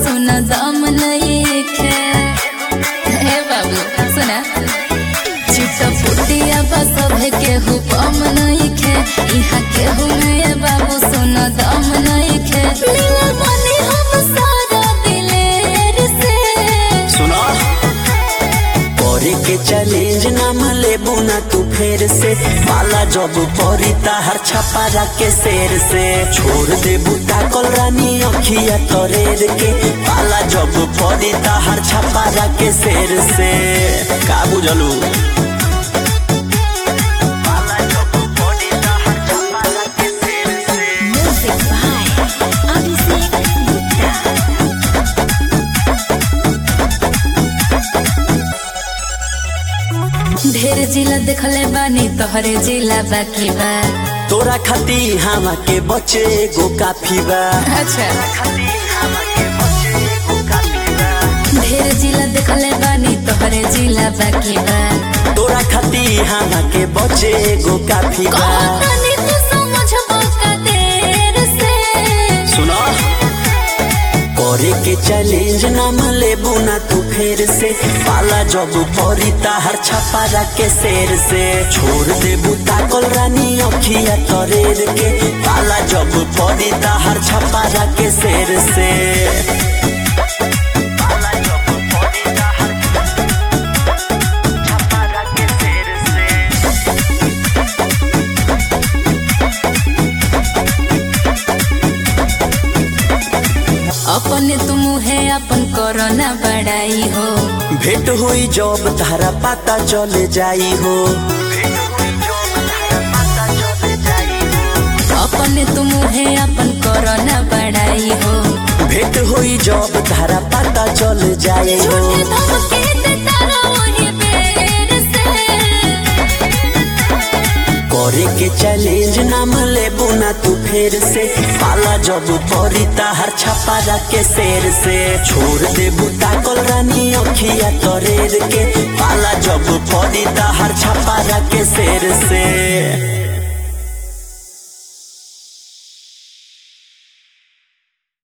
सुन दम नहीं खे हे बाबू सुना चिट फुटिया बस सभे केहू कम नहीं खे यहाँ केहू में बाबू सुन दम नहीं खे मिलल बानी हम सारा दिलेर से सुनो करे के चैलेंज नाम लेबू ना तू फेर से पाला जब परी ताहर छपारा के शेर से छोड़ देबू ताकल रानी अखिया तोरेर के पाला जब परी ताहर छपारा के शेर से का बुझलू पाला जब परी ताहर छपारा के शेर से Music by Abhishek Gupta. ढेर जिला देखले बानी तोहरे जिला बाकी बा तोरा खाती हवा के बचे गो काफी बा अच्छा ढेर जिला देखले बानी तोहरे जिला बाकी बा तोरा खाती हवा के बचे गो काफी बा कहतानी तू समझबो का देर से सुनो करे के चैलेंज नाम लेबू ना तू फेर से पाला जब परी ताहर छपारा के शेर से छोड़ देबू ताकल रानी अखिया तोरेर के पाला जब परी ताहर छपारा के शेर से पाला जब परी ताहर छपारा के शेर से अपने तुम है अपन कोरोना बड़ाई हो भेंट हुई जब तारा पता चले जाई हो अपने तुम है अपन कोरोना बड़ाई हो भेंट हुई जब तारा पता चल जाए हो झूठे धमके देता रहो वही बेर से करे के चैलेंज नाम लेबू ना तू फेर से पाला जब परी ताहर छपारा के शेर से छोड़ देबू ताकल रानी अखिया तोरेर के पाला जब परी ताहर छपारा के शेर से